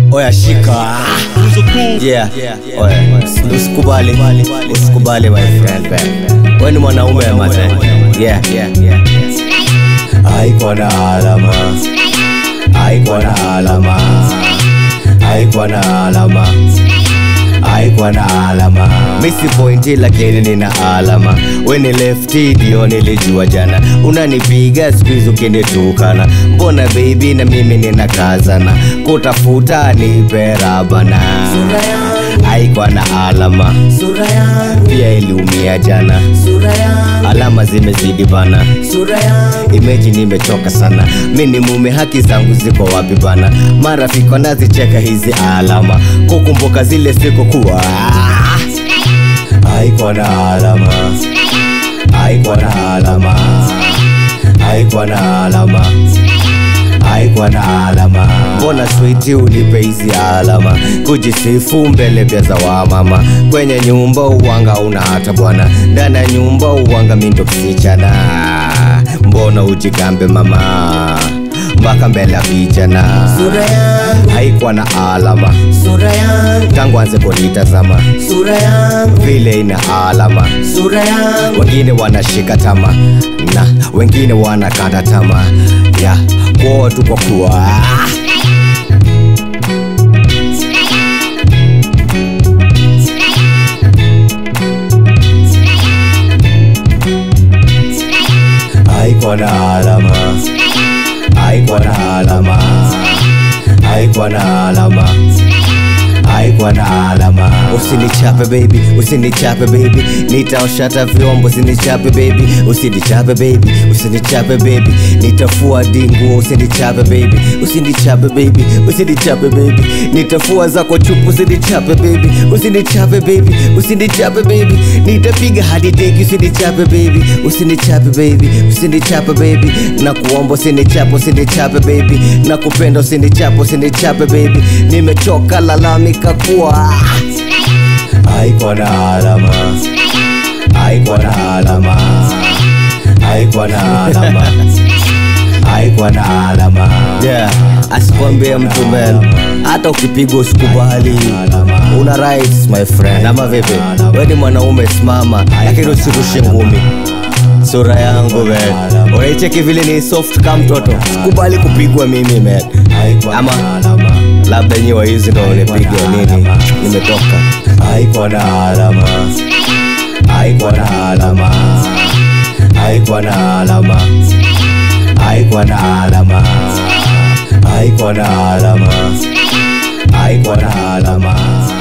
oya shika yeah oya usikubali usikubali my friend wewe ni mwanaume mate yeah yeah yeah haikuwa na alama haikuwa na alama haikuwa na alama haikuwa na alama misi pointi lakini nina alama weni lefti ndio nilijua jana unanipiga skuizi ukinitukana mbona bebi na mimi ninakazana kutafuta niperabana haikuwa na alama sura yangu pia iliumia jana sura yangu alama zimezidi bana sura yangu imeji nimechoka sana mi ni mume haki zangu ziko wapi bana marafiki wanazicheka hizi alama kukumbuka zile siku kuwa haikuwa na alama haikuwa na alama haikuwa na alama haikuwa na alama mbona switi unipe hizi alama kujisifu mbele pya za wamama kwenye nyumba uwanga una hata bwana ndani ya nyumba uwanga mindo msichana mbona ujigambe mama mpaka mbele ya vijana sura yangu haikuwa na alama sura yangu tangu anze kunitazama sura yangu vile ina alama sura yangu wengine wanashika tama na wengine wanakata tama ya kuoa tu kwa kuwa haikuwa na alama haikuwa na alama haikuwa na alama haikuwa na alama usinichape baby usinichape baby nitaoshata vyombo usinichape baby usinichape baby usinichape baby nitafua dinguo usinichape baby usinichape baby usinichape baby nitafua zako chupu usinichape baby usinichape baby usinichape baby nitapiga hadi teki usinichape baby usinichape baby usinichape baby na kuomba usinichape usinichape baby na kupenda usinichape usinichape baby nimechoka lalamika kuwa haikuwa na alama haikuwa na alama haikuwa na alama haikuwa na alama yeah. asikwambie mtu man hata ukipigwa usikubali una rights my friend ama vipi we ni mwanaume simama lakini usirushe ngumi sura yangu man unaicheki vile ni soft kama mtoto sikubali kupigwa mimi man ama labda nyiwa hizi ndo unipiga nini nimetoka haikuwa na alama haikuwa na alama haikuwa na alama haikuwa na alama haikuwa na alama haikuwa na alama